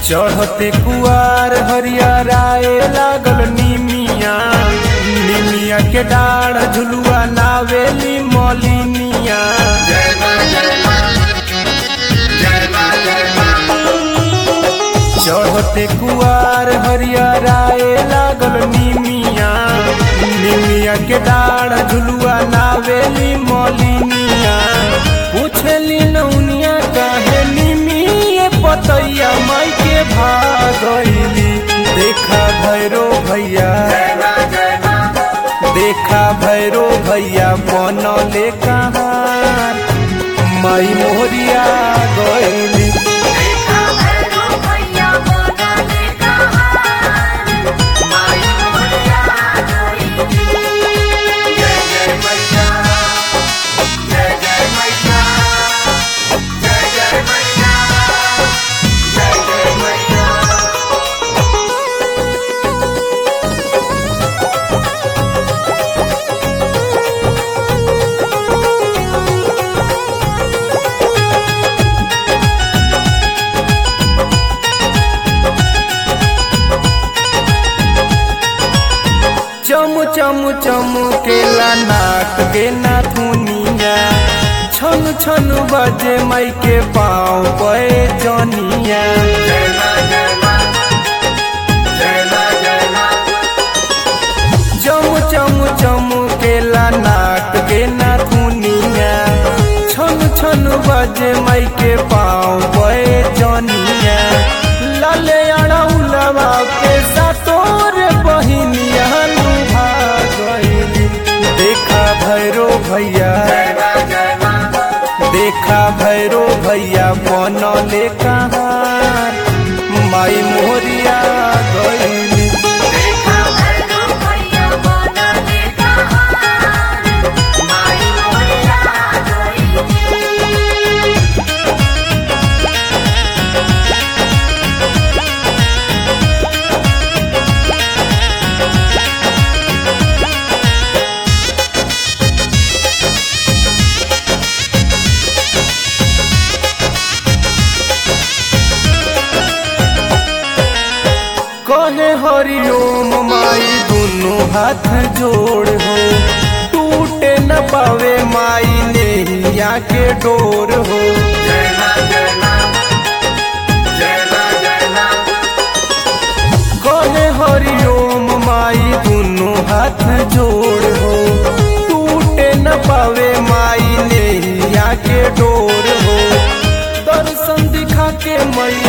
चढ़ते कुआर हरियराए लागल निमिया निमिया के डाढ़ झुलुआ नावेली मलिनिया जय मां जय मां जय मां जय मां चढ़ते कुआर हरियराए लागल निमिया निमिया के डाढ़ झुलुआ नावेली मलिनिया पूछली नौनिया काहे निमिये पतैया माई के भागैली देखा भैरो भैया जय मां जय मां देखा भैरो भैया बनले कहाँ माई मोहरिया गैली देखा भैरो भैया बनले कहार माई मोरिया गई जय जय मैया जय जय मैया जय जय मैया जय जय मैया चम चम चम केला नाक के नाथुनिया छन छन बजे माई के पाँव पे जनिया जय मां जय मां जय मां जय मां चम चम चम केला नाक के नाथुनिया छन छन बजे माई के पाँव पे जनिया लाले अड़ौलवा के सातोर बहिनिया लुभा गइली देखा भैरो भैया जय मां जय मां देखा भैरो भैया बनले कहाँ माई मोहरिया गइली देखा भैरो भैया बनले कहार माई मोरिया गई कहे हरिओम माई दुनु हाथ जोड़ हो टूटे न पावे माई नैया के डोर हो जय मां जय मां जय मां जय मां कहे हरिओम माई दुनु हाथ जोड़ हो टूटे न पावे माई नैया के डोर हो दर्शन दिखा के मैया